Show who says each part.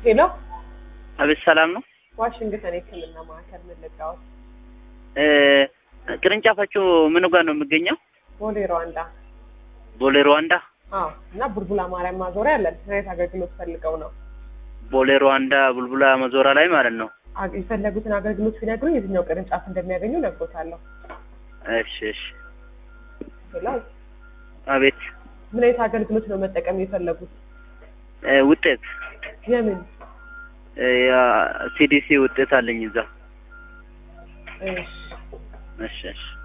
Speaker 1: ሄሎ
Speaker 2: አቤት ሰላም ነው።
Speaker 1: ዋሽንግተን የህክምና ማዕከል መለጋዎት
Speaker 2: እ ቅርንጫፋችሁ ምን ጋር ነው የሚገኘው?
Speaker 1: ቦሌ ሩዋንዳ
Speaker 2: ቦሌ ሩዋንዳ።
Speaker 1: አዎ እና ቡልቡላ ማርያም ማዞሪያ አለን ምን አይነት አገልግሎት ፈልገው ነው
Speaker 2: ቦሌ ሩዋንዳ ቡልቡላ መዞራ ላይ ማለት ነው።
Speaker 1: አግ- የፈለጉትን አገልግሎት ሲነግሩ የትኛው ቅርንጫፍ እንደሚያገኙ ነግሮታለሁ
Speaker 2: እሺ እሺ።
Speaker 1: ሄሎ
Speaker 2: አቤት
Speaker 1: ምን አይነት አገልግሎት ነው መጠቀም የፈለጉት
Speaker 2: እ ውጤት
Speaker 1: የምን
Speaker 2: እ ያ ሲዲሲ ውጤት አለኝ እዛ።
Speaker 1: እሺ
Speaker 2: እሺ እሺ